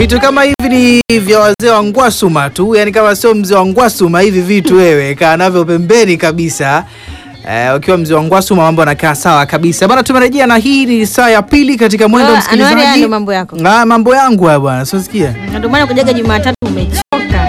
Vitu kama hivi ni vya wazee wa Ngwasuma tu, yani kama sio mzee wa Ngwasuma hivi vitu wewe kaa navyo pembeni kabisa. Eh, ukiwa mzee wa Ngwasuma mambo yanakaa sawa kabisa bana. Tumerejea na hii ni saa ya pili katika mwendo Ah, msikilizaji. Anuari, haya ndo mambo yako. Ah, mambo yangu haya bwana, siosikia Na Ndio maana kujaga Jumatatu umechoka.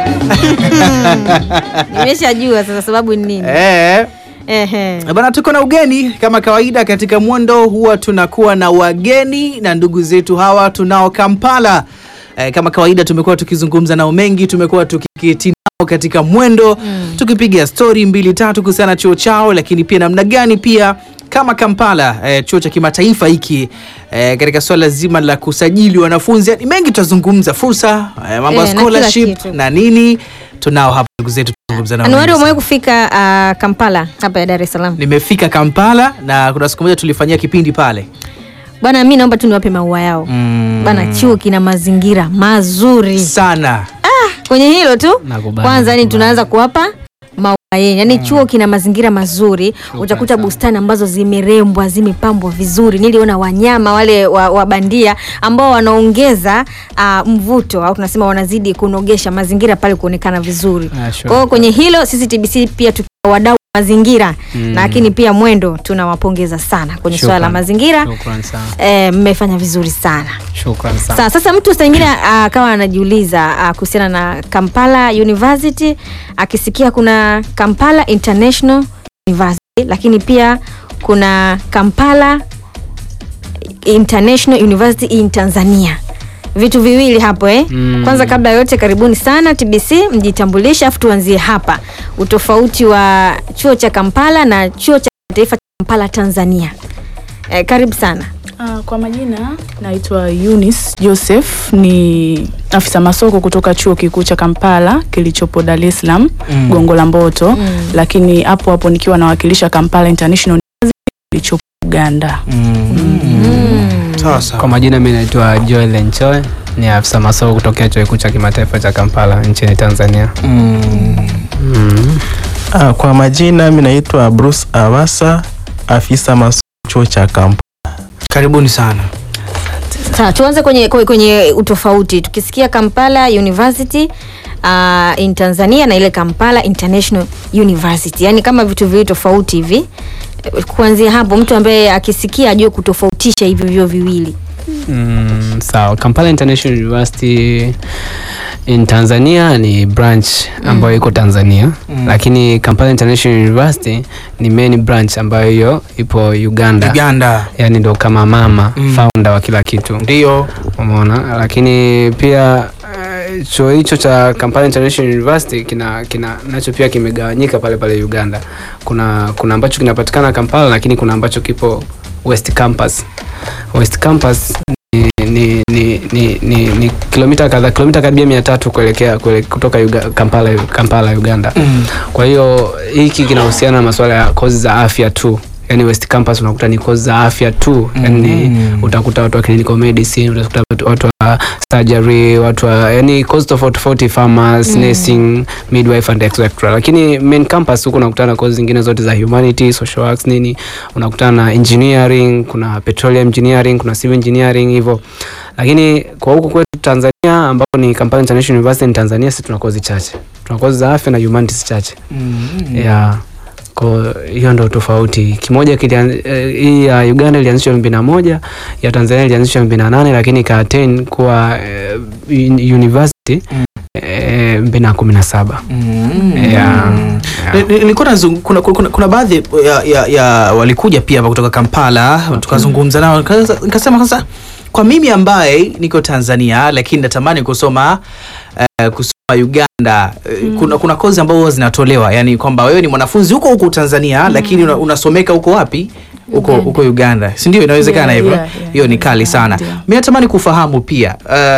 Nimeshajua sasa sababu ni nini. eh. Ehe. Bana, tuko na ugeni kama kawaida. Katika mwendo huwa tunakuwa na wageni na ndugu zetu hawa tunao Kampala. Eh, kama kawaida tumekuwa tukizungumza nao mengi, tumekuwa tukiketi nao katika mwendo tukipiga stori mbili tatu kuhusiana na chuo chao, lakini pia namna gani pia kama Kampala eh, chuo cha kimataifa hiki eh, katika swala zima la kusajili wanafunzi, yani mengi tutazungumza, fursa eh, mambo ya Eh, na kila scholarship kitu. na nini. Tunao hapa ndugu zetu tuzungumza nao. Anuari, mengi umewahi kufika ah, Kampala hapa ya Dar es Salaam? Nimefika Kampala na kuna siku moja tulifanyia kipindi pale. Bwana, mi naomba tu niwape maua yao. Mm. Bana, chuo kina mazingira mazuri. Sana. Kwenye hilo tu Nakubali, kwanza, yani nakubali. tunaanza kuwapa maua yenu. Yani chuo kina mazingira mazuri, utakuta sana. bustani ambazo zimerembwa, zimepambwa vizuri. Niliona wanyama wale wa, wa bandia ambao wanaongeza ah, mvuto au tunasema wanazidi kunogesha mazingira pale kuonekana vizuri. Ah, sure. Kwa hiyo kwenye hilo sisi TBC pia tukiwa wadau wa mazingira Mm. lakini pia mwendo tunawapongeza sana kwenye swala la Shukran. mazingira. Shukran sana. Eh, mmefanya vizuri sana. Shukran sana. Sa, sasa mtu saa ingine akawa anajiuliza ah, kuhusiana na Kampala University akisikia kuna Kampala International University lakini pia kuna Kampala International University in Tanzania vitu viwili hapo eh? Mm. Kwanza kabla ya yote karibuni sana TBC, mjitambulishe afu tuanzie hapa utofauti wa chuo cha Kampala na chuo cha taifa cha Kampala Tanzania. Eh, karibu sana. Ah, kwa majina naitwa Eunice Joseph, ni afisa masoko kutoka chuo kikuu cha Kampala kilichopo Dar es Salaam Mm. Gongo la Mboto, lakini hapo hapo nikiwa nawakilisha Kampala International University kilichopo Uganda. Sawa sawa. Kwa majina mimi naitwa Joel Enchoe, ni afisa masoko kutokea chuo kikuu cha kimataifa cha Kampala nchini Tanzania. Mm. Mm. Ah, kwa majina mi naitwa Bruce Awasa, afisa masomo chuo cha Kampala. Karibuni sana. Sawa, tuanze kwenye, kwenye, kwenye utofauti. Tukisikia Kampala University uh, in Tanzania na ile Kampala International University, yaani kama vitu viwili tofauti hivi. Eh, Kuanzia hapo mtu ambaye akisikia ajue kutofautisha hivyo vyo viwili. Mm, sawa. Kampala International University in Tanzania ni branch ambayo iko Tanzania Mm. lakini Kampala International University ni main branch ambayo hiyo ipo Uganda, Uganda. yani ndo kama mama Mm. founder wa kila kitu Ndio. umeona lakini pia eh, chuo hicho cha Kampala International University kina, kina nacho pia kimegawanyika pale pale Uganda. Kuna kuna ambacho kinapatikana Kampala, lakini kuna ambacho kipo West Campus. West Campus ni ni ni ni, ni, ni kilomita kadhaa kilomita karibia mia tatu kuelekea kuele, kutoka Uga, Kampala Kampala Uganda. Mm. Kwa hiyo hiki kinahusiana na masuala ya kozi za afya tu. Yaani West Campus unakuta ni kozi za afya tu. Yaani Mm. utakuta watu wa clinical medicine, utakuta watu- watu wa surgery, watu wa yani kozi tofauti tofauti farmers, nursing, midwife and etc. Lakini main campus huko unakutana na kozi zingine zote za humanity, social works nini, unakutana na engineering, kuna petroleum engineering, kuna civil engineering hivyo. Lakini kwa huku kwetu Tanzania ambapo ni Kampala International University ni Tanzania, sisi tuna kozi chache. Tuna kozi za afya na humanities chache. Mm. Yeah. Kwa hiyo ndo tofauti. Kimoja kilian- eh, hii ya Uganda ilianzishwa elfu mbili na moja, ya Tanzania ilianzishwa elfu mbili na nane lakini ika attain kuwa eh, uni- university Mm. eh, elfu mbili na kumi na saba. Mm. Yeah. Ni- ni- Nilikuwa nazung- kuna, kuna, kuna baadhi ya, ya, ya walikuja pia hapa kutoka Kampala tukazungumza nao Nikasa- nikasema sasa kwa mimi ambaye niko Tanzania lakini natamani kusoma eh, kusoma Uganda eh, kuna, kuna kozi ambazo huwa zinatolewa yani kwamba wewe ni mwanafunzi huko huko Tanzania lakini una, unasomeka huko wapi huko Uganda. huko Uganda si ndio inawezekana Yeah, hivyo yeah, yeah, hiyo ni yeah, kali yeah, sana ndio. mi natamani kufahamu pia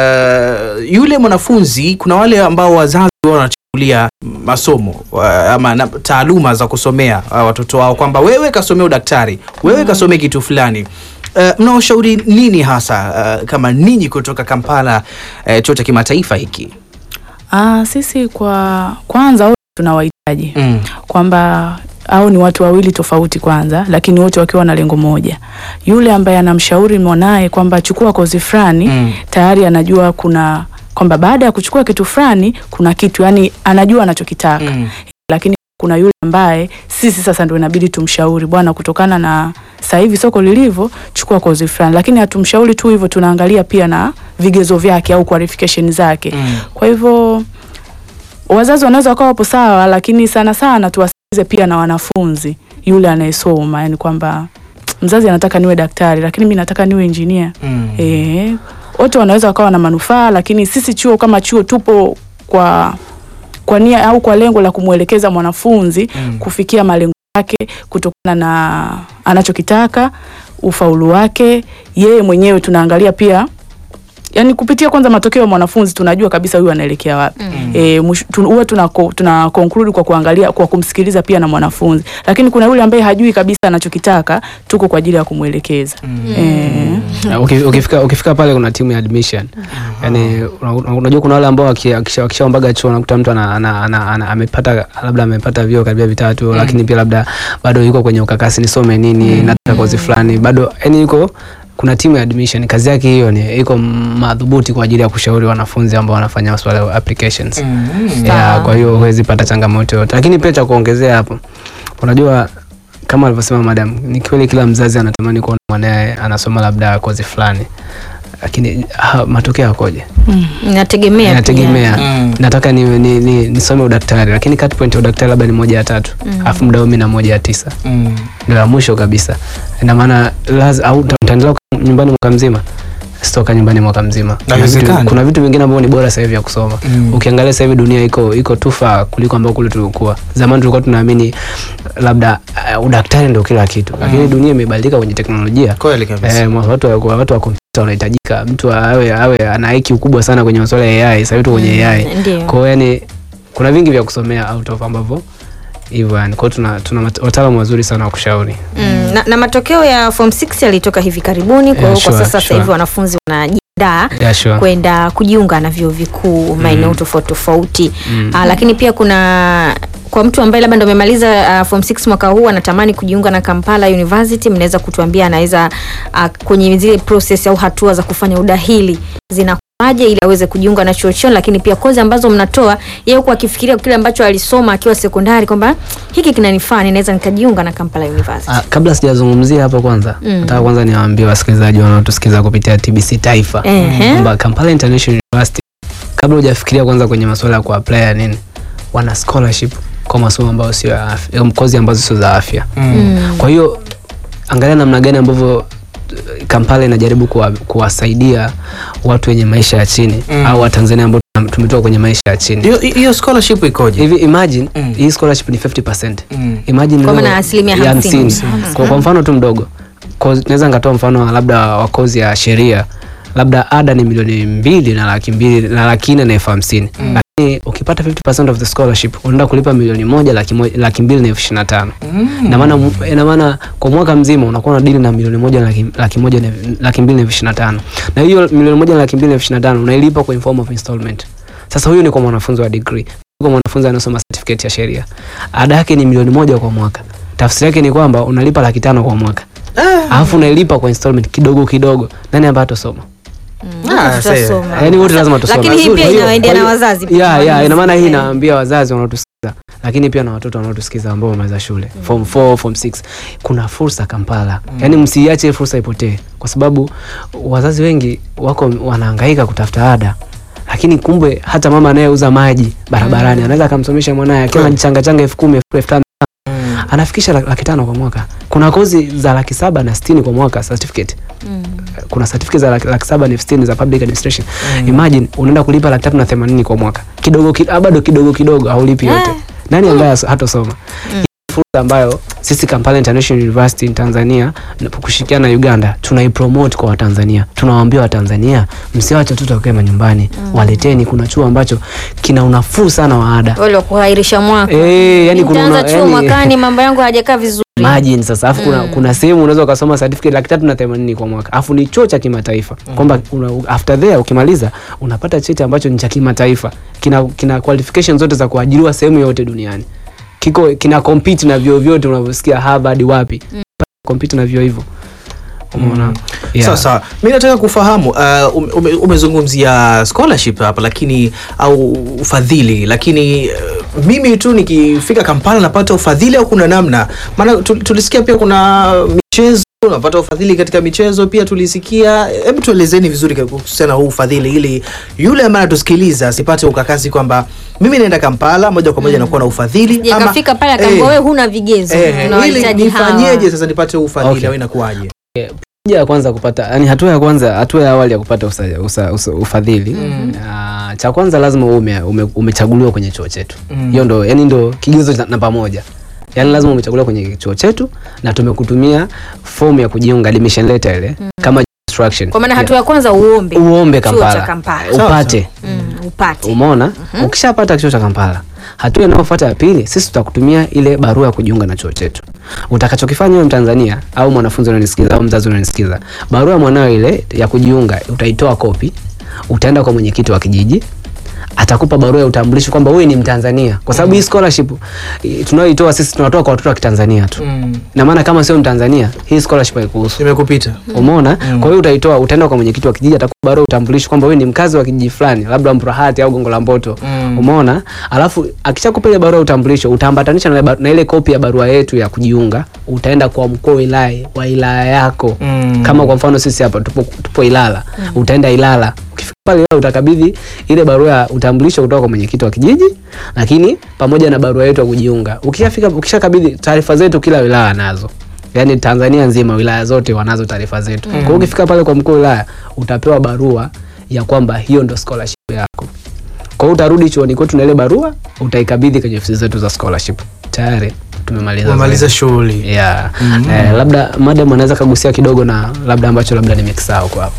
uh, yule mwanafunzi kuna wale ambao wazazi wao wanachukulia masomo wa- ama na, taaluma za kusomea uh, watoto wao kwamba wewe kasomea udaktari wewe kasomea kitu fulani Uh, mnaoshauri nini hasa uh, kama ninyi kutoka Kampala uh, chuo cha kimataifa hiki Ah, sisi kwa kwanza wote tunawahitaji mm. kwamba au ni watu wawili tofauti kwanza, lakini wote wakiwa na lengo moja. Yule ambaye anamshauri mwanaye kwamba chukua kozi fulani Mm. tayari anajua kuna kwamba baada ya kuchukua kitu fulani kuna kitu yani anajua anachokitaka Mm. lakini kuna yule ambaye sisi sasa ndio inabidi tumshauri bwana, kutokana na sasa hivi soko lilivyo, chukua kozi fulani, lakini hatumshauri tu hivyo, tunaangalia pia na vigezo vyake au qualification zake. Mm. Kwa hivyo wazazi wanaweza wakawa wapo sawa, lakini sana sana tuwasikize pia na wanafunzi, yule anayesoma, yani kwamba mzazi anataka niwe daktari, lakini mi nataka niwe engineer. Mm. Eh, wote wanaweza wakawa na manufaa, lakini sisi chuo kama chuo tupo kwa kwa nia au kwa lengo la kumwelekeza mwanafunzi Mm. kufikia malengo yake kutokana na anachokitaka, ufaulu wake, yeye mwenyewe tunaangalia pia yani kupitia kwanza matokeo ya mwanafunzi tunajua kabisa huyu anaelekea wapi. Mm. Eh, mwisho- tu- huwa tuna, tuna conclude kwa kuangalia kwa kumsikiliza pia na mwanafunzi, lakini kuna yule ambaye hajui kabisa anachokitaka, tuko kwa ajili ya kumwelekeza. Eh, Na uki- ukifika ukifika pale kuna timu ya admission yani una- una- unajua kuna wale ambao waki- wakisha- wakishaombaga chuo unakuta mtu ana, ana, ana, ana, amepata labda amepata vyuo karibia vitatu lakini pia labda bado yuko kwenye ukakasi nisome nini nataka kozi fulani bado yani yuko kuna timu ya admission kazi yake hiyo ni iko madhubuti kwa ajili ya kushauri wanafunzi ambao wanafanya masuala ya applications Mm. yeah, kwa hiyo huwezi pata changamoto yote lakini pia cha kuongezea hapo unajua kama alivyosema madam ni kweli kila mzazi anatamani kuona mwanaye anasoma labda kozi fulani lakini ha, matokeo yakoje Inategemea pia. inategemea Mm. nataka ni, ni, ni, nisome udaktari lakini cut point ya udaktari labda ni moja ya tatu alafu muda umi na moja ya tisa Mm. ndio la mwisho kabisa ina maana laz- au utaendelea kukaa nyumbani mwaka mzima sitoka nyumbani mwaka mzima kuna vitu, Haiwezekani. kuna vitu vingine ambavyo ni bora sasa hivi ya kusoma Mm. ukiangalia sasa hivi dunia iko iko tufa kuliko ambao kule tulikuwa zamani tulikuwa tunaamini labda uh, udaktari ndio kila kitu lakini dunia imebadilika kwenye teknolojia Kweli kabisa. Eh, mwa- watu wa watu wa kompyuta wanahitajika mtu awe awe ana IQ kubwa sana kwenye masuala ya AI sasa hivi tuko kwenye AI Ndio. kwa hiyo yani kuna vingi vya kusomea out of ambavyo hivyo yani kwa hiyo tuna tuna mat- wataalamu wazuri sana wa kushauri Mm, na, na matokeo ya form 6 yalitoka hivi karibuni, kwa hiyo Yeah, kwa sure, sasa sasa sure. hivi wanafunzi wanajiandaa yeah, sure. kwenda kujiunga na vyuo vikuu maeneo tofauti tofauti. Mm. Ah, lakini pia kuna kwa mtu ambaye labda ndo amemaliza uh, form 6 mwaka huu anatamani kujiunga na Kampala University, mnaweza kutuambia anaweza uh, kwenye zile process au hatua za kufanya udahili zinakuwaje ili aweze kujiunga na chuo chenu, lakini pia kozi ambazo mnatoa, yeye huku akifikiria kile ambacho alisoma akiwa sekondari kwamba hiki kinanifaa, ninaweza nikajiunga na Kampala University. Ah, kabla sijazungumzia hapo kwanza Mm. nataka kwanza niwaambie wasikilizaji wanaotusikiza kupitia TBC Taifa Ehe. kwamba Kampala International University kabla hujafikiria kwanza kwenye masuala ya kuapply ya nini wana scholarship kwa masomo ambayo sio ya afya, em, kozi ambazo sio za afya Mm. kwa hiyo angalia namna gani ambavyo eh, Kampala inajaribu kuwa- kuwasaidia watu wenye maisha ya chini Mm. au Watanzania ambao tuna- tumetoka kwenye maisha ya chini Hiyo hiyo scholarship ikoje? hivi imagine Mm. hii scholarship ni 50% Mm. imagine Kwa leo maana asilimia ya hamsini. hamsini. Mhm. kwa, kwa mfano tu mdogo Kozi- naweza nikatoa mfano wa labda wa kozi ya sheria labda ada ni milioni mbili na laki mbili na laki nne na elfu hamsini lakini ukipata 50% of the scholarship unaenda kulipa milioni moja laki, moja, laki mbili na elfu ishirini na tano Mm. ina maana ina maana kwa mwaka mzima unakuwa na dili na milioni moja na laki, laki moja na laki mbili na elfu ishirini na tano na hiyo milioni moja na laki mbili na elfu ishirini na tano unailipa kwa in form of installment sasa huyu ni kwa mwanafunzi wa degree kwa mwanafunzi anasoma certificate ya sheria ada yake ni milioni moja kwa mwaka tafsiri yake ni kwamba unalipa laki tano kwa mwaka alafu unailipa kwa installment kidogo kidogo nani ambaye atasoma Ah, Tutasoma. yaani wote lazima tusome Lakini hii pia Kwa hiyo- inawaendea kwa na hiyo- wazazi pia. yeah, yeah, ina maana hii Eh. inaambia wazazi wanaotusikiza lakini pia na watoto wanaotusikiza ambao wamaliza shule form 4 form 6 kuna fursa Kampala yaani msiiache fursa ipotee kwa sababu wazazi wengi wako wanahangaika kutafuta ada lakini kumbe hata mama anayeuza maji barabarani anaweza akamsomesha mwanaye akiwa Kweli. anachanga changa elfu kumi elfu tano Mm. anafikisha laki laki tano kwa mwaka kuna kozi za laki saba na sitini kwa mwaka certificate Mm. kuna certificate za laki, laki saba na elfu sitini za public administration imagine unaenda kulipa laki tatu na themanini kwa mwaka kidogo ki, ah, bado kidogo kidogo haulipi yote Eh. nani ambaye as- hatosoma Hii ni fursa ambayo sisi Kampala International University in Tanzania na kushirikiana na Uganda tunaipromote kwa Watanzania tunawaambia Watanzania msiwache watoto wakae manyumbani waleteni kuna chuo ambacho kina unafuu sana wa ada Wale wa kuhairisha mwaka. Eh, yani kuna Nitaanza una- chuo yani- mwakani mambo yangu hayajakaa vizuri. Imagine sasa afu kuna, kuna sehemu unaweza ukasoma certificate laki tatu na themanini kwa mwaka afu ni chuo cha kimataifa kwamba una, after there ukimaliza unapata cheti ambacho ni cha kimataifa kina, kina qualification zote za kuajiriwa sehemu yote duniani kiko kina compete na vyuo vyote unavyosikia Harvard wapi compete na vyuo hivyo umeona Yeah. Sawa sawa, mi nataka kufahamu uh, ume- ume, umezungumzia scholarship hapa lakini au ufadhili, lakini uh, mimi tu nikifika Kampala napata ufadhili au kuna namna? Maana tu- tulisikia pia kuna michezo unapata ufadhili katika michezo pia tulisikia. Hebu tuelezeni vizuri kuhusiana na huu ufadhili, ili yule ambaye anatusikiliza asipate ukakasi kwamba mimi naenda Kampala moja kwa moja nakuwa na ufadhili Je, kafika pale akaambia Eh, wewe huna vigezo eh, ili unawahitaji hawa. nifanyeje sasa nipate huu ufadhili Okay. au inakuwaje? Hatua ya kwanza kupata yani hatua ya kwanza hatua ya awali ya kupata usa, usa, usa, ufadhili Ah, cha kwanza lazima uwe ume, ume, umechaguliwa kwenye chuo chetu Mm. hiyo ndo yani ndo kigezo cha namba moja yani lazima umechaguliwa kwenye chuo chetu na tumekutumia fomu ya kujiunga admission letter ile kama instruction Kwa maana hatua ya kwanza uombe uombe chuo Kampala, cha Kampala. upate Mm, upate umeona ukishapata chuo cha Kampala hatua inayofuata ya pili sisi tutakutumia ile barua ya kujiunga na chuo chetu utakachokifanya wewe Mtanzania au mwanafunzi unanisikiza au mzazi unanisikiza barua ya mwanao ile ya kujiunga utaitoa kopi utaenda kwa mwenyekiti wa kijiji atakupa barua ya utambulisho kwamba wewe ni Mtanzania kwa sababu hii scholarship eh, tunayoitoa sisi tunatoa kwa watoto wa Kitanzania tu Mm. na maana kama sio Mtanzania hii scholarship haikuhusu Nimekupita. umeona kwa hiyo utaitoa utaenda kwa mwenyekiti wa kijiji atakupa barua ya utambulisho kwamba wewe ni mkazi wa kijiji fulani labda Mburahati au Gongo la Mboto Mm. umeona alafu akishakupa ile barua ya utambulisho utaambatanisha na, ba- na ile kopi ya barua yetu ya kujiunga utaenda kwa mkuu wa wilaya wa wilaya yako Mm. kama kwa mfano sisi hapa tupo, tupo Ilala utaenda Ilala ukifika pale Ilala utakabidhi ile barua ya utambulisho kutoka kwa mwenyekiti wa kijiji lakini pamoja na barua yetu ya kujiunga ukishafika ukishakabidhi taarifa zetu kila wilaya nazo yaani Tanzania nzima wilaya zote wanazo taarifa zetu kwa hiyo ukifika pale kwa mkuu wa wilaya utapewa barua ya kwamba hiyo ndo scholarship yako kwa hiyo utarudi chuoni kwetu na ile barua utaikabidhi kwenye ofisi zetu za scholarship tayari tumemaliza Umemaliza zoezi. shughuli. yeah. eh, labda madam anaweza kagusia kidogo na labda ambacho labda nimekisahau kwa hapo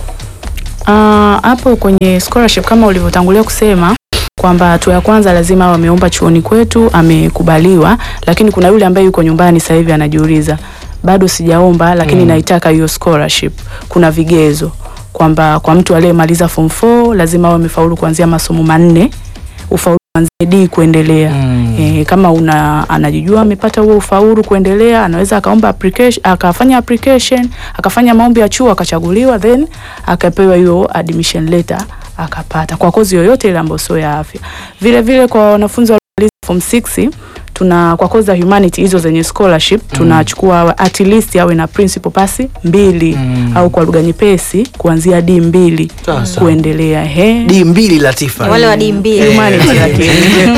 Ah, hapo kwenye scholarship kama ulivyotangulia kusema kwamba hatua ya kwanza lazima awe ameomba chuoni kwetu amekubaliwa, lakini kuna yule ambaye yuko nyumbani sasa hivi anajiuliza bado sijaomba, lakini naitaka hiyo scholarship. Kuna vigezo kwamba kwa mtu aliyemaliza form 4 lazima awe amefaulu kuanzia masomo manne, ufaulu kuanzia D kuendelea. Mm. E, kama una anajijua amepata huo ufaulu kuendelea, anaweza akaomba application, akafanya application, akafanya maombi ya chuo akachaguliwa, then akapewa hiyo admission letter akapata kwa kozi yoyote ile ambayo sio ya afya. Vile vile kwa wanafunzi waliomaliza form 6 tuna kwa kozi za humanity hizo zenye scholarship tunachukua at least awe na principal pass mbili Mm. au kwa lugha nyepesi kuanzia D mbili Sawa, sawa. kuendelea. He. D mbili Latifa. Ni wale wa D mbili. Humanity lakini.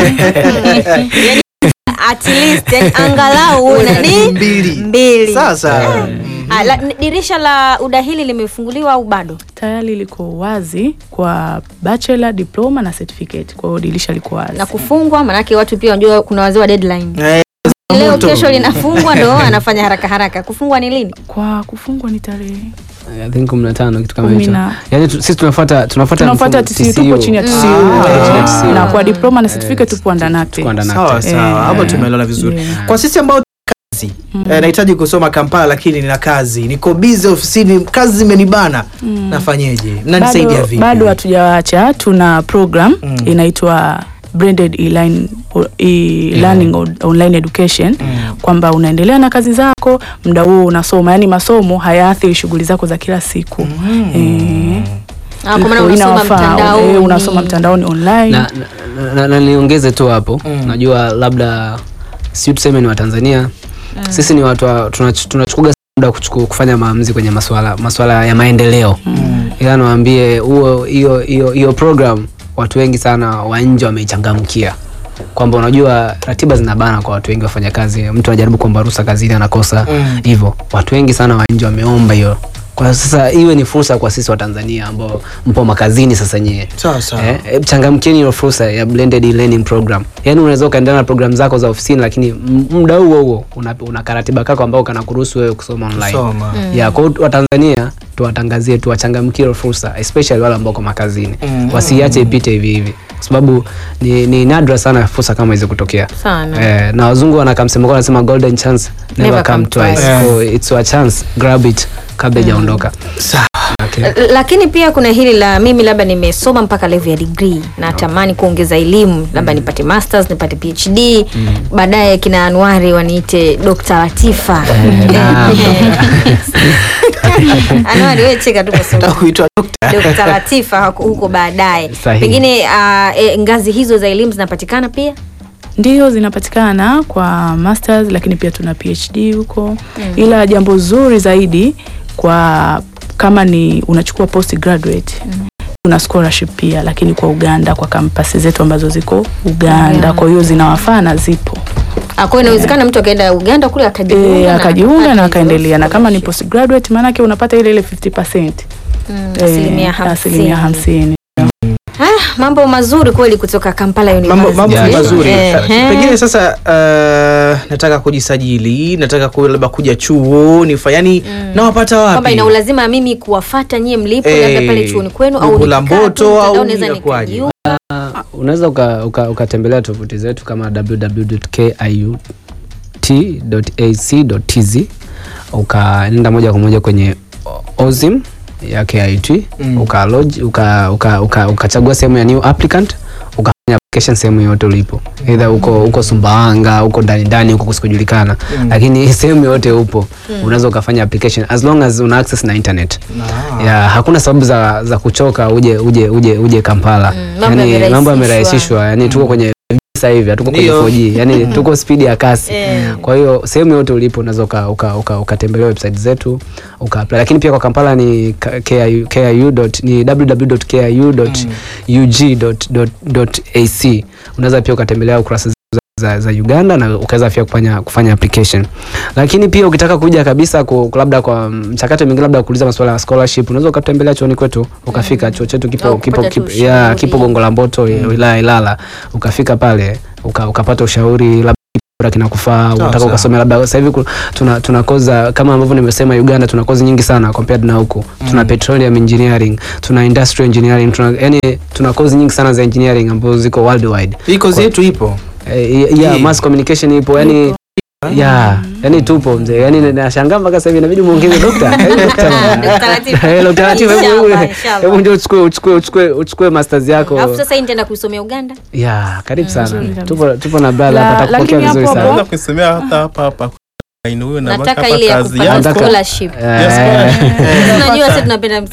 Yani, at least yani angalau uwe na D Mbili. mbili. Sasa Ah, la, n- dirisha la udahili limefunguliwa au bado? tayari liko wazi kwa bachelor, diploma na certificate. Kwa hiyo dirisha liko wazi. Na kufungwa maanake watu pia wanajua kuna wazee wa deadline. eh, Leo moto. kesho linafungwa ndo anafanya haraka haraka. Kufungwa ni lini? Kwa kufungwa ni tarehe I think 15 kitu kama Kumi hicho na- yani tu, sisi tunafuata tunafuata tunafuata mfumo TCU, tupo chini ya TCU Ah, chini ya TCU. na kwa diploma na certificate tupo under NACTE. tuko under sawa NACTE. sawa, hapo Eh, tumeelewana vizuri. yeah. Kwa sisi ambao kazi eh, nahitaji kusoma Kampala lakini nina kazi, niko busy ofisini, kazi zimenibana, nafanyeje? Mnanisaidia bado, vipi? bado hatujawaacha tuna program Mm. inaitwa branded e-line, e-learning on- online education kwamba unaendelea na kazi zako muda huo unasoma yani masomo hayaathiri shughuli zako za kila siku eh, Ah, kwa maana iko- unasoma inawafaa. mtandaoni. Eh, unasoma mtandaoni online na, na, na, na niongeze tu hapo Mm. najua labda si tuseme ni watanzania sisi ni watu wa- tunach- tunachukuga muda kuchuku- kufanya maamuzi kwenye maswala maswala ya maendeleo ila niwaambie huo hiyo hiyo hiyo program watu wengi sana wa nje wameichangamkia kwamba unajua ratiba zinabana kwa watu wengi wafanyakazi mtu anajaribu kuomba ruhusa kazini anakosa Mm. hivyo watu wengi sana wa nje wameomba hiyo kwa sasa iwe ni fursa kwa sisi wa Tanzania ambao mpo makazini sasa nyewe Sawa sawa. Eh, eh, changamkieni hiyo fursa ya blended e-learning program. Yaani unaweza ukaendelea na program zako za ofisini lakini m- muda huo huo una, una karatiba kako ambao kanakuruhusu wewe kusoma online. Soma. Ya kwa hiyo Watanzania tuwatangazie tuwachangamkie hiyo fursa especially wale ambao kwa makazini. Mm. Wasiache ipite hivi hivi. Kwa sababu ni, ni nadra sana fursa kama hizo kutokea. Sana. Eh, na wazungu wanakamsema kwa wanasema golden chance never, Never come, come twice. twice. So it's your chance, grab it kabla ijaondoka. Sawa. Okay. L- lakini pia kuna hili la mimi labda nimesoma mpaka level ya degree natamani kuongeza elimu labda nipate masters nipate phd baadaye kina anuari waniite dr latifa naam. Anuari wewe cheka tu kwa Nataka sababu kuitwa dokta. Dr. Latifa huko- huko baadaye. Sahihi. Pengine uh, e, ngazi hizo za elimu zinapatikana pia? Ndio zinapatikana kwa masters, lakini pia tuna PhD huko ila jambo zuri zaidi kwa kama ni unachukua postgraduate tuna scholarship pia, lakini kwa Uganda kwa kampasi zetu ambazo ziko Uganda, Uganda. kwa hiyo zinawafaa na zipo Ah, Kwa hiyo inawezekana mtu akaenda Uganda kule akajiunga e, na akajiunga akapata na hizo akaendelea, na kama ni scholarship. postgraduate maanake unapata ile ile 50% Mm, Eh, asilimia asilimia hamsini. hamsini. Ah, mambo mazuri kweli kutoka Kampala mambo University. mambo Yeah, mazuri Ehe. pengine sasa uh, nataka kujisajili nataka ku- labda kuja chuo nifa yani nawapata kwamba wapi ina ulazima mimi kuwafata nyie mlipo Eh, labda pale chuoni kwenu au Gongo la nikikaa tu Mboto au mtandao naweza inakuwaje? nikajiunga. unaweza ukatembelea uka, ukatembelea tovuti zetu kama www.kiut.ac.tz ukaenda moja kwa moja kwenye OZIM ya KIUT Mm. ukalodge uka, uka, uka, ukachagua sehemu ya new applicant ukafanya application sehemu yoyote ulipo either uko uko Sumbawanga uko ndani ndani huko kusikojulikana Mm. lakini sehemu yoyote upo unaweza ukafanya application as long as una access na internet Ah. ya hakuna sababu za, za kuchoka uje uje uje uje Kampala Mm, mambo yani, yamerahisishwa. mambo yamerahisishwa yani tuko kwenye sasa hivi hatuko kwenye Ndio. 4G yani tuko speed ya kasi Eh. kwa hiyo sehemu yote ulipo unaweza uka, uka, uka, ukatembelea website zetu uka apply lakini pia kwa Kampala ni K- KIU, KIU dot, ni www.kiu.ug.ac unaweza pia ukatembelea ukurasa zetu za, za Uganda na ukaweza pia kufanya kufanya application lakini pia ukitaka kuja kabisa ku, labda kwa mchakato mwingine labda kuuliza masuala ya scholarship unaweza ukatembelea chuoni kwetu ukafika chuo chetu kipo Au kipo, kupata tu kipo, ya, ushauri. kipo Gongo la Mboto wilaya ya Ilala ukafika pale uka, ukapata ushauri labda bora kinakufaa unataka sawa. ukasome labda sasa hivi ku- tuna tuna koza kama ambavyo nimesema Uganda tuna kozi nyingi sana compared na huku tuna petroleum engineering tuna industrial engineering tuna yani tuna kozi nyingi sana za engineering ambazo ziko worldwide hii kozi yetu ipo eh, yeah, Hii. mass communication ipo yani ya yani tupo mzee yani nashangaa mpaka sasa hivi inabidi muongeze dokta Eh, dokta bwana. Dr. Latifa. Eh, Dr. Latifa, hebu- Inshallah, hebu- inshallah. hebu ndio uchukue uchukue uchukue uchukue masters yako Alafu sasa hii nitaenda kusomea Uganda. ya karibu sana kabisa. tupo tupo na brother La- hapa atakupokea lakini vizuri hapo sana Naweza kusemea hata hapa hapa Ina huyo na Nataka hapa ile ya kazi kupata yangu. Nataka- scholarship. Yes, Eh, Unajua sisi tunapenda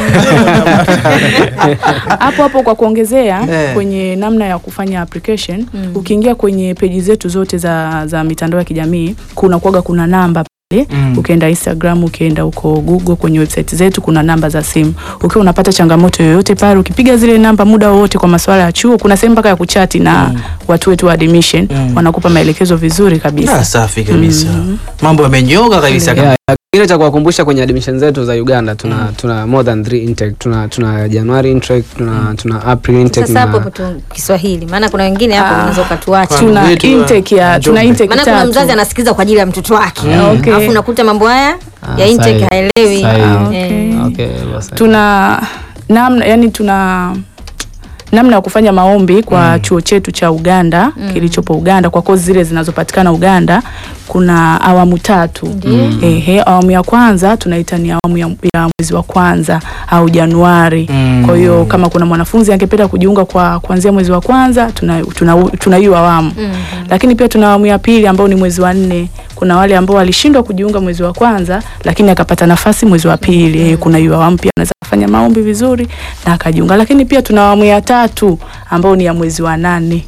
hapo hapo kwa kuongezea Eh. kwenye namna ya kufanya application ukiingia kwenye peji zetu zote za, za mitandao ya kijamii kuna kuaga kuna namba pale Mm. ukienda Instagram ukienda huko Google kwenye website zetu kuna namba za simu ukiwa unapata changamoto yoyote pale ukipiga zile namba muda wowote kwa masuala ya chuo kuna sehemu mpaka ya kuchati na watu wetu wa admission Mm. wanakupa maelekezo vizuri kabisa Ah, safi kabisa mambo yamenyoka kabisa Yeah, yeah. Kile cha kuwakumbusha kwenye admission zetu za Uganda tuna tuna more than three intake tuna tuna January intake tuna tuna April intake sasa hapo na hapo tu Kiswahili, maana kuna wengine hapo Ah. unaweza ukatuacha. Kwa- tuna Wetu wa intake ya tuna Njombe. intake Maana kuna tatu mzazi anasikiza kwa ajili ya mtoto wake, Okay. alafu unakuta mambo haya Ah, ya intake sahi. haelewi. Sahi. Eh. okay, basi. tuna namna yani tuna namna ya kufanya maombi kwa chuo chetu cha Uganda kilichopo Uganda kwa kozi zile zinazopatikana Uganda kuna awamu tatu. Ehe, awamu ya kwanza tunaita ni awamu ya, ya mwezi wa kwanza au Januari. Mm. Kwa hiyo kama kuna mwanafunzi angependa kujiunga kwa kuanzia mwezi wa kwanza tuna tuna, tuna hiyo awamu. Lakini pia tuna awamu ya pili ambao ni mwezi wa nne. Kuna wale ambao walishindwa kujiunga mwezi wa kwanza lakini akapata nafasi mwezi wa pili. Eh, Kuna hiyo awamu pia anaweza kufanya maombi vizuri na akajiunga. Lakini pia tuna awamu ya tatu ambao ni ya mwezi wa nane.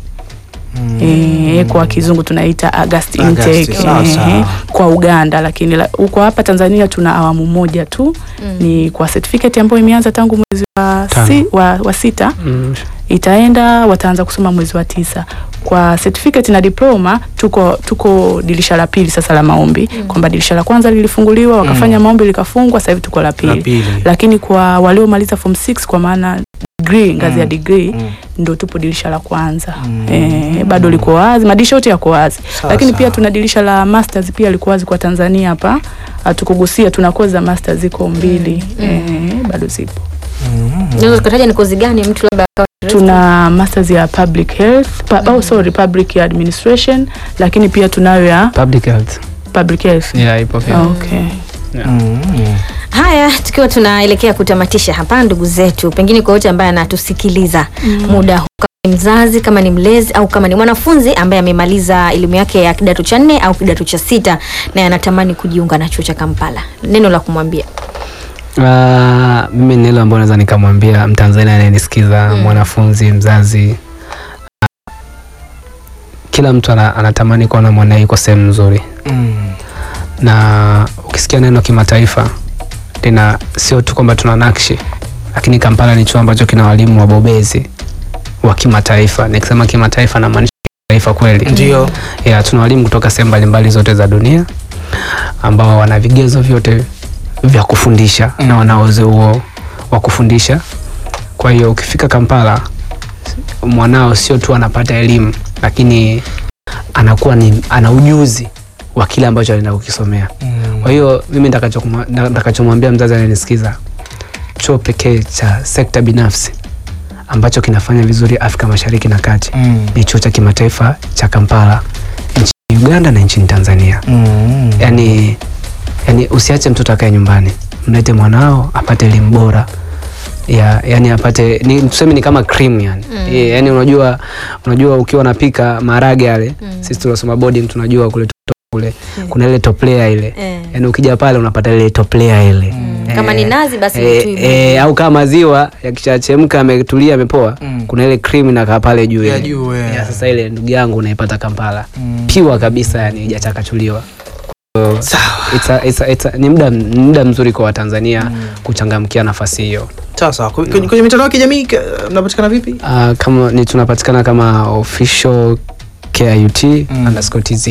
Eh, kwa kizungu tunaita August August, intake sawa, eh, sawa. kwa Uganda, lakini la- huko hapa Tanzania tuna awamu moja tu ni kwa certificate ambayo imeanza tangu mwezi wa, si, wa, wa sita Mm. itaenda wataanza kusoma mwezi wa tisa. Kwa certificate na diploma tuko tuko dirisha la pili sasa la maombi kwamba dirisha la kwanza lilifunguliwa wakafanya maombi likafungwa, sasa hivi tuko la La pili. pili. Lakini kwa waliomaliza form 6 kwa maana degree ngazi ya degree Mm. ndo tupo dirisha la kwanza eh, bado liko wazi, madirisha yote yako wazi, Sawa, lakini sawa. pia tuna dirisha la masters pia liko wazi kwa Tanzania hapa, hatukugusia, tuna kozi za masters ziko mbili eh, bado zipo. Unaweza ukataja ni kozi gani mtu labda akawa tuna masters ya public health pa, oh, sorry public administration lakini pia tunayo ya Public health. public health Yeah, ipo pia. Ah, okay. Mm. Haya, tukiwa tunaelekea kutamatisha hapa, ndugu zetu, pengine kwa yote ambaye anatusikiliza muda huu, kama ni mzazi, kama ni mlezi au kama ni mwanafunzi ambaye amemaliza elimu yake ya kidato cha nne au kidato cha sita na anatamani kujiunga na chuo cha Kampala, neno la kumwambia Ah, mimi ni ile ambayo naweza nikamwambia Mtanzania anayenisikiza Mm. mwanafunzi, mzazi, ah, kila mtu ana, anatamani kuona mwanae yuko sehemu nzuri, na ukisikia neno kimataifa lina sio tu kwamba tuna nakshi, lakini Kampala ni chuo ambacho kina walimu wabobezi wa kimataifa. Nikisema kimataifa namaanisha kimataifa kweli. Ndio. ya tuna walimu kutoka sehemu mbalimbali zote za dunia ambao wana vigezo vyote vya kufundisha Mm. na wana uwezo huo wa kufundisha. Kwa hiyo ukifika Kampala, mwanao sio tu anapata elimu, lakini anakuwa ni ana ujuzi wa kile ambacho anaenda kukisomea. Kwa hiyo mimi nitakachokuma- na- nitakachomwambia mzazi anayenisikiza, chuo pekee cha sekta binafsi ambacho kinafanya vizuri Afrika Mashariki na Kati ni chuo cha kimataifa cha Kampala nchini Uganda na nchini Tanzania. Yani, yani usiache mtoto akae nyumbani, mlete mwanao apate elimu bora ya, yani apate ni, tuseme ni kama cream yani. Mm. Yeah, yani unajua unajua ukiwa unapika maharage yale Mm. sisi tuliosoma boarding tunajua kule kule Mm. kuna ile top layer ile Eh. yani ukija pale unapata ile top layer ile Mm. Kama ni nazi basi ni eh, tui eh, au kama maziwa yakishachemka ametulia amepoa Mm. kuna ile cream inakaa pale juu Ya ile. juu, eh. Ya, sasa ile ndugu yangu unaipata Kampala piwa kabisa yani haijachakachuliwa So, Sawa. it's a, it's a, it's a, ni muda ni muda mzuri kwa Watanzania kuchangamkia nafasi hiyo. Sawa sawa. Kwenye, kwenye mitandao ya kijamii ka- mnapatikana vipi? Uh, kama ni tunapatikana kama official KIUT Mm. underscore TZ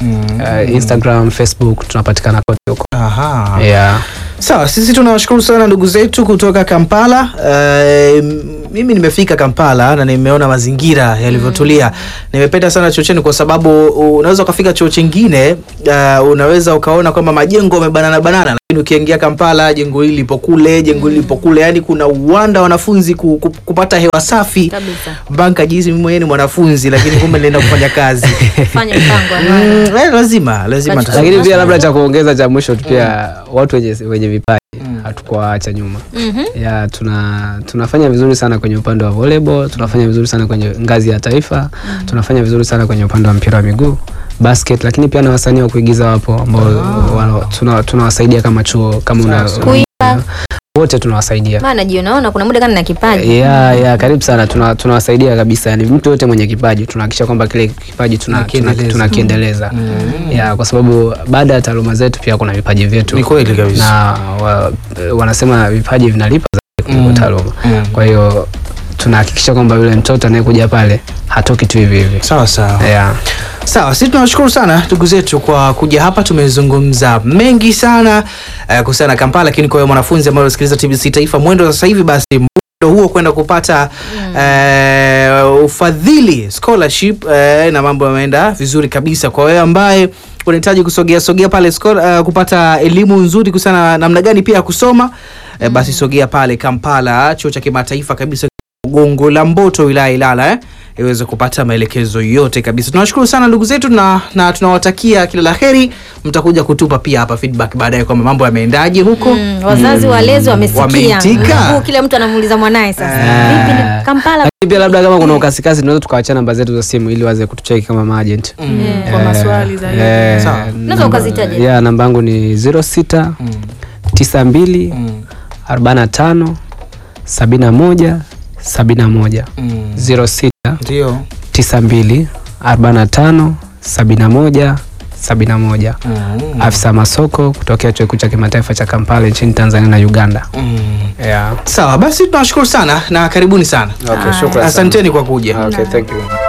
uh, Instagram, Facebook tunapatikana kote huko. Aha. Yeah. Sawa, sisi tunawashukuru sana ndugu zetu kutoka Kampala. Uh, mimi nimefika Kampala na nimeona mazingira yalivyotulia. Nimependa sana chuo chenu kwa sababu unaweza ukafika chuo chingine uh, unaweza ukaona kwamba majengo yamebanana banana, lakini ukiingia Kampala jengo hili lipo kule, jengo hili lipo kule, yani kuna uwanda wa wanafunzi ku, ku, kupata hewa safi kabisa. banka jinsi mimi mwenyewe ni mwanafunzi lakini kumbe nilienda kufanya kazi. Fanya mpango wa maana. Mm, eh, lazima lazima Lakini tusome. Lakini pia labda cha kuongeza cha mwisho tu pia watu wenye, wenye vipaji Mm. hatukuwaacha nyuma. Mhm. ya tuna tunafanya vizuri sana kwenye upande wa volleyball, tunafanya vizuri sana kwenye ngazi ya taifa, tunafanya vizuri sana kwenye upande wa mpira wa miguu basket, lakini pia na wasanii wa kuigiza wapo ambao wana- tuna- tunawasaidia kama chuo kama una, Kuimba. wote tunawasaidia Maana jionaona kuna muda kana na kipaji. ya ya karibu sana tuna- tunawasaidia kabisa yani mtu yote mwenye kipaji tunahakikisha kwamba kile kipaji tuna- tuna- Tunakiendeleza. tunakiendeleza ya kwa sababu baada ya taaluma zetu pia kuna vipaji vyetu Ni kweli kabisa. na wa, wanasema vipaji vinalipa zaidi kuliko Mm. taaluma Mm. kwa hiyo tunahakikisha kwamba yule mtoto anayekuja pale hatoki tu hivi hivi Sawa sawa. yeah. Sawa, sisi tunawashukuru sana ndugu zetu kwa kuja hapa. Tumezungumza mengi sana uh, kuhusiana na Kampala, lakini kwa hiyo mwanafunzi ambaye unasikiliza TBC Taifa Mwendo sasa hivi, basi mwendo huo kwenda kupata uh, ufadhili scholarship uh, na mambo yameenda vizuri kabisa. Kwa wewe ambaye unahitaji kusogea sogea pale scholar, uh, kupata elimu nzuri kuhusiana na namna gani pia ya kusoma uh, basi sogea pale Kampala, chuo cha kimataifa kabisa Gongo la Mboto wilaya ya Ilala eh, iweze kupata maelekezo yote kabisa. Tunawashukuru sana ndugu zetu na, na tunawatakia kila la heri. Mtakuja kutupa pia hapa feedback baadaye kwamba mambo yameendaje huko. Mm, wazazi walezi wamesikia. Wameitika. Muda huu kila mtu anamuuliza mwanaye sasa. Ah. Vipi ni Kampala? Lakini pia labda kama kuna ukasikasi tunaweza tukawachia namba zetu za simu ili waze kutucheki kama maagent Mm. Eh. Kwa maswali zaidi. Sawa. Unaweza ukazitaja. ya namba yangu ni 06 Mm. 92 Mm. 45 71 71 Mm. 06 Ndio. 92 45 71 71 Mm. afisa masoko kutokea chuo kikuu cha kimataifa cha Kampala nchini Tanzania na Uganda. Mm. Yeah. Sawa, basi tunawashukuru sana na karibuni sana. Okay, shukrani Asanteni kwa kuja. Okay, thank you.